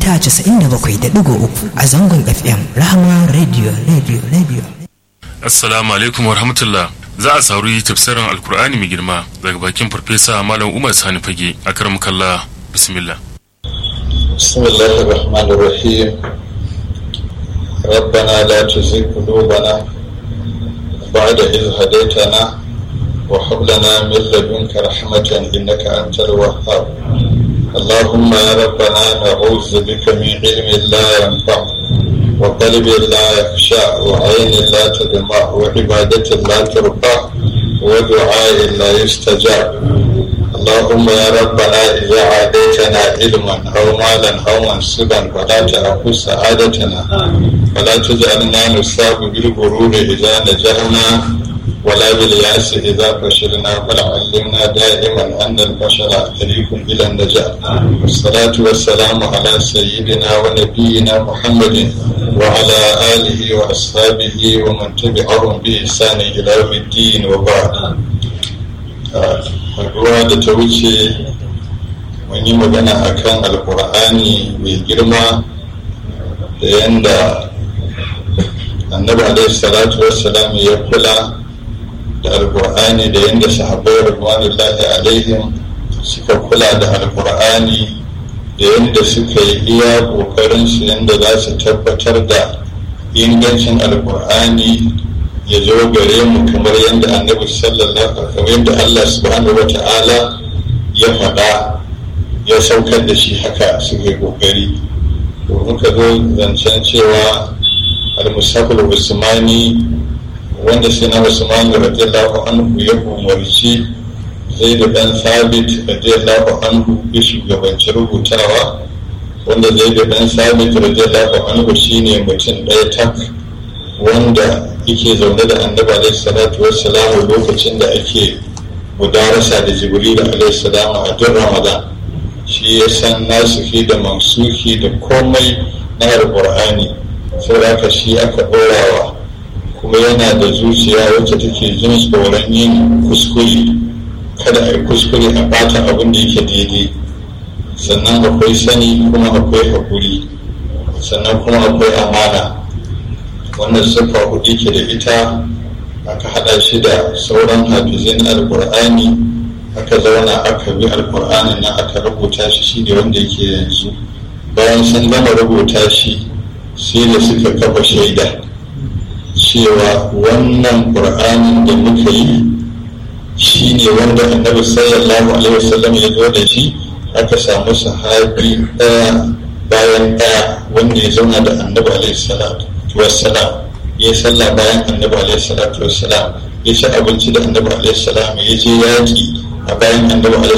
mita 97.3 a zangon FM Rahama Radio Radio Radio. Assalamu alaikum wa rahmatullah. Za a sauri tafsirin Alkur'ani mai girma daga bakin Farfesa Malam Umar Sani Fage a karam kalla bismillah. بسم الله الرحمن الرحيم ربنا لا تزغ قلوبنا بعد إذ هديتنا وهب لنا من لدنك رحمة إنك أنت الوهاب اللهم يا ربنا نعوذ بك من علم لا ينفع وقلب لا يخشع وعين لا تدمع وعبادة لا ترفع ودعاء لا يستجاب اللهم يا ربنا إذا عاديتنا علما أو مالا أو منصبا فلا تأخذ سعادتنا ولا تجعلنا نصاب بالغرور إذا نجحنا ولا بالياس إذا فشلنا بل علمنا دائما أن الفشل طريق إلى النجاة والصلاة والسلام على سيدنا ونبينا محمد وعلى آله وأصحابه ومن تبعهم بإحسان إلى يوم الدين وبعد haduwa da ta wuce mun yi magana akan alkur'ani mai girma da yadda annabi alaihi salatu wassalam ya kula da alkur'ani da yadda sahabbai rahmanullahi alaihim suka kula da alkur'ani da yadda suka yi iya kokarin su yadda za su tabbatar da ingancin alkur'ani ya zo gare mu kamar yadda annabi sallallahu kamar yadda Allah subhanahu wa ta'ala ya faɗa ya saukar da shi haka suka yi kokari to muka zo zancen cewa al-musafir usmani wanda sai na usmani radiyallahu anhu ya umarci zai da dan sabit radiyallahu anhu ya shugabanci rubutawa wanda zai da dan sabit radiyallahu anhu shine mutum ɗaya tak wanda yake zaune da annabi alaihi salatu wassalamu lokacin da ake mudarasa da jibril alaihi salamu a duk ramadan shi ya san nasuki da mansuki da komai na alqur'ani sai aka shi aka ɗorawa kuma yana da zuciya wacce take jin tsoron yin kuskure kada a yi kuskure a bata abin da yake daidai sannan akwai sani kuma akwai haƙuri sannan kuma akwai amana wannan siffa hudu ke da ita aka hada shi da sauran hafizin alkur'ani aka zauna aka bi alkur'ani na aka rubuta shi shi ne wanda yake yanzu bayan sun gama rubuta shi sai da suka kafa shaida cewa wannan ƙur'anin da muka yi shi ne wanda annabi sallallahu alaihi wasallam ya zo da shi aka samu sahabi ɗaya bayan ɗaya wanda ya zauna da annabi alaihi salatu wassalam ya yi sallah bayan annabi alaihi salatu wassalam ya ci abinci da annabi alaihi salam ya je yaƙi a bayan annabi alaihi